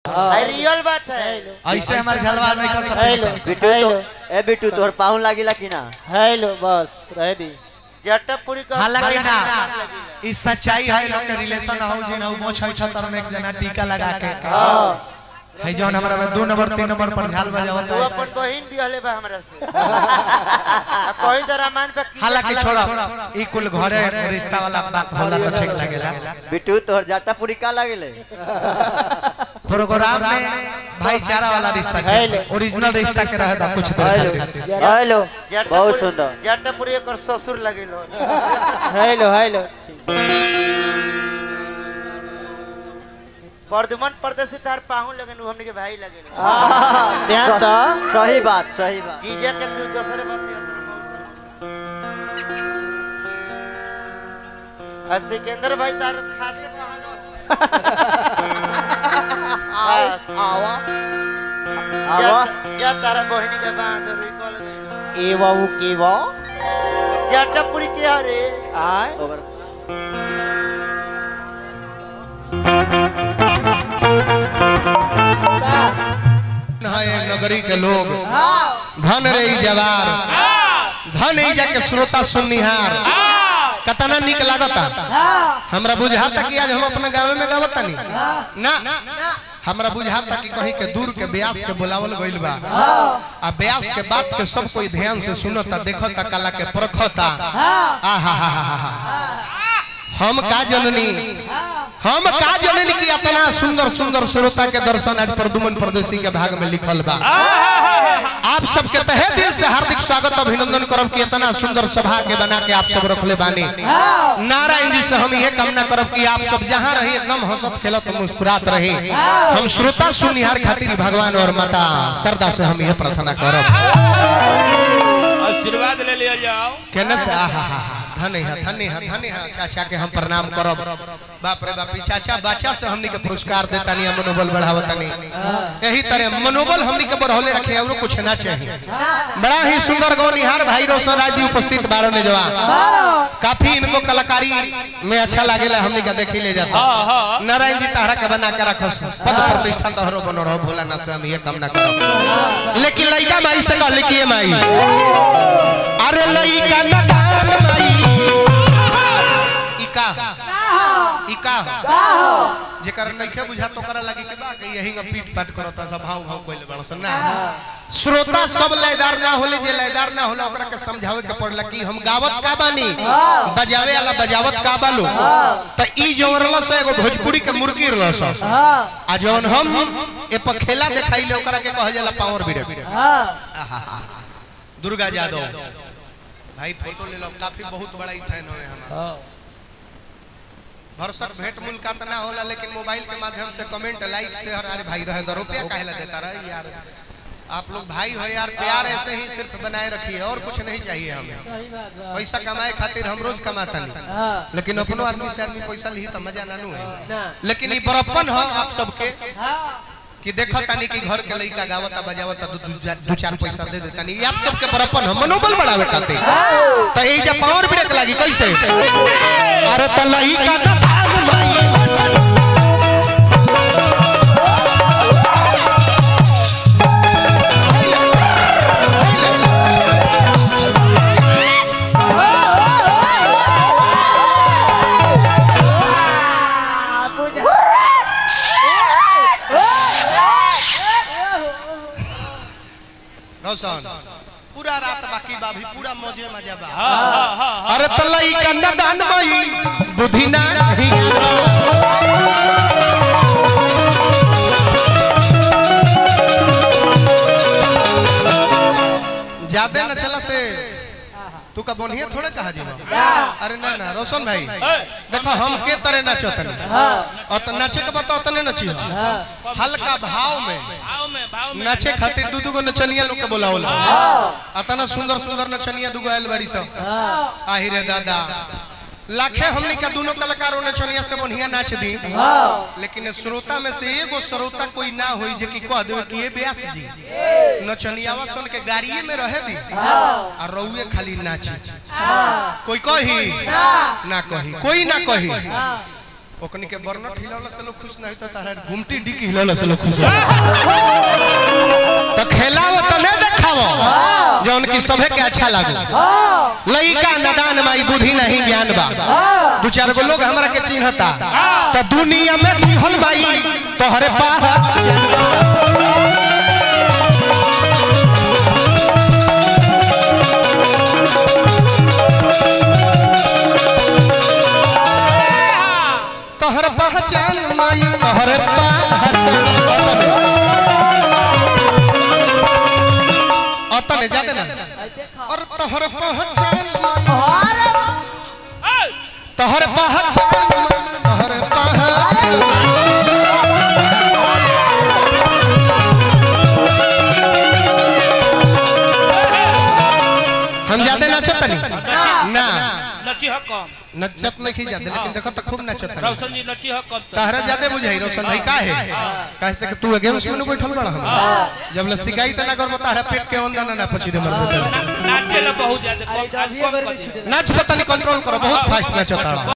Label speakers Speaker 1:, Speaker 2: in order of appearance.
Speaker 1: अरे रियल बात है
Speaker 2: ऐसे हमारे झलवा नहीं कर
Speaker 3: हेलो
Speaker 2: सकते
Speaker 4: बिट्टू तो ए बिट्टू तोहर पाहुन लागिला कि ना
Speaker 3: हेलो बस रह दी
Speaker 1: जटपुरी का
Speaker 2: हालांकि ना
Speaker 1: लगी
Speaker 2: इस सच्चाई है लोग के रिलेशन हो जिन हो मोछ है छतर में एक जना टीका लगा के है जौन हमरा में दो नंबर तीन नंबर पर झाल बजावत
Speaker 1: तू
Speaker 2: है
Speaker 1: अपन बहिन भी हले बा हमरा से आ कोई तो रामायण पे की
Speaker 2: हालांकि छोड़ा ई कुल घरे रिश्ता वाला बात होला तो ठीक लगेला
Speaker 4: बिट्टू तोहर जाटा पूरी का लागेले
Speaker 2: प्रोग्राम में भाईचारा वाला रिश्ता
Speaker 3: हेलो।
Speaker 2: ओरिजिनल रिश्ता के रहे था कुछ देर खातिर
Speaker 4: हेलो
Speaker 1: जटपुरी-
Speaker 4: बहुत सुंदर
Speaker 1: जटपुरी एकर ससुर लगेलो
Speaker 3: हेलो हेलो
Speaker 1: वर्धमान परदेसी तार पाहुन लगन हमने के भाई लगेलो
Speaker 3: ध्यान दो
Speaker 4: सही बात सही बात
Speaker 1: जीजा के तू दूसरे बात दिया आ सिकंदर भाई तार खासे पाहुन
Speaker 3: आवा
Speaker 4: आवा
Speaker 1: जा तारा बहिनी के बांध रुई कॉल गई
Speaker 3: ए बाबू के बा
Speaker 1: जटपुरी के रे
Speaker 3: आय
Speaker 4: ओवर
Speaker 2: है एक नगरी के लोग धन रे ई जवार धन ई जाके श्रोता सुननिहार कतना निक लागता हमरा बुझाता कि आज हम अपने गांव में गावता नहीं ना हमरा बुझाता कि कहीं के दूर के ब्यास के बुलावल गइल बा आ ब्यास के बात के सब कोई ध्यान से सुनता देखता कला के परखता आहा हा हा हा हम का जननी हम का जननी कि इतना सुंदर सुंदर श्रोता के दर्शन आज प्रदुमन परदेसी के भाग में लिखल बा आप सबके तहे दिल से हार्दिक स्वागत अभिनंदन करब कि इतना सुंदर सभा के बना के आप सब रखले बानी नारायण जी से हम ये कामना करब कि आप सब जहाँ रही एकदम हंसत खेलत मुस्कुरात रही हम श्रोता सुनिहार खातिर भगवान और माता श्रद्धा से हम यह प्रार्थना करब
Speaker 5: आशीर्वाद ले लिया जाओ
Speaker 2: केने से आहा हा हा धन्य है धन्य है धन्य है चाचा के हम प्रणाम करब बाप रे बाप ई चाचा बच्चा से हमनी के पुरस्कार देता नहीं मनोबल बढ़ावता नहीं यही तरह मनोबल हमनी के बढ़ौले रखे और कुछ ना चाहिए बड़ा ही सुंदर गौनिहार भाई रोशन राज जी उपस्थित बारह ने जवान काफी इनको कलाकारी में अच्छा लागेला हमनी के देखी ले जाता नारायण जी तारा के बना के रखस पद प्रतिष्ठा तोहरो बनो रहो भोला ना से हम ये कामना करब लेकिन लइका माई से कहले कि ये माई अरे लइका न दान माई ई का ई का जेकर नइखे बुझा तो करा लगी के बा कि यही का पीट पाट करता सब भाव भाव कोइले बड़ सन ना श्रोता सब लयदार ना होले जे लयदार ना होला ओकरा के समझावे के पड़ला कि हम गावत का बानी बजावे वाला बजावत का बालो त ई जोरला से एगो भोजपुरी के मुर्गी रहल स आ जौन हम ए पर खेला देखाइले ओकरा के कहल जाला पावर बीड़े दुर्गा यादव भाई फोटो ले लो काफी बहुत बड़ा ही फैन है हमारा भरसक भेंट मुलाकात ना होला लेकिन मोबाइल के माध्यम से कमेंट लाइक शेयर अरे भाई रहे दो रुपया काहे ला देता रहे यार आप लोग भाई हो यार प्यार ऐसे ही सिर्फ बनाए रखिए और कुछ नहीं चाहिए हमें पैसा कमाए खातिर हम रोज कमाता नहीं लेकिन अपनो आदमी से आदमी पैसा ली तो मजा नानू है लेकिन ये बड़प्पन हो आप सबके कि देखा तानी कि घर के लइका गावता बजावता दू दू दू चार पैसा दे देता नहीं आप सबके बड़प्पन हो मनोबल बढ़ावे खातिर तो यही जब पावर ब्रेक लागी कैसे अरे त लइका का भाग माई रोशन पूरा रात बाकी बा भी पूरा मौजे मजा बा अरे तलई का दान मई बुद्धि ना ही ज्यादा न चला से तू का बोनिए थोड़े कहा जी अरे ना ना रोशन भाई देखो हम के तरह नाचतनी और तो नाचे के बता उतने नची हल्का भाव में
Speaker 5: भाव में भाव में
Speaker 2: नाचे खातिर दू दू गो नचनिया लोग के बोलावला अतना सुंदर सुंदर नचनिया दूगो आयल बड़ी सब आही रे दादा लाखे हमनी का दोनों कलाकारों नचनिया से बढ़िया नाच दी लेकिन श्रोता में से एगो श्रोता कोई ना होई जे कि कह देवे कि ये व्यास जी नचनियावा सुन के गाड़िए में रहे दी आ रउए खाली नाची कोई कही ना कही कोई ना कही ओकनी के बर्नट हिलावला से लोग खुश नहीं तो तारा गुमटी डिकी हिलावला से लोग खुश हो तो खेलाव तो नहीं देखावो जो उनकी सभे के अच्छा लगे लइका नदान माई बुद्धि नहीं ज्ञान बा दू चार गो लोग हमरा के चिन्हता तो दुनिया में दिहल माई तोहरे पास तोहर पहचान माई तोहर पहचान अतने जाते ना और तोहर पहचान तोहर पहचान तोहर पहचान हम जाते नाचत तनी ना
Speaker 5: नची हक कम
Speaker 2: नचत नहीं जाते लेकिन देखो तो खूब नचत तनी
Speaker 5: रौशन जी नची हक कम
Speaker 2: तहरा ज्यादा बुझाई रोशन भाई का है कहे से कि तू गेम्स में बैठल बड़ा हम जब ले सिकाई तना कर तहरा पेट के अंदर ना पची दे मर
Speaker 5: नाचे ला बहुत ज्यादा कम आज कम कर दिया।
Speaker 2: नाच पता नहीं कंट्रोल करो बहुत फास्ट नाचता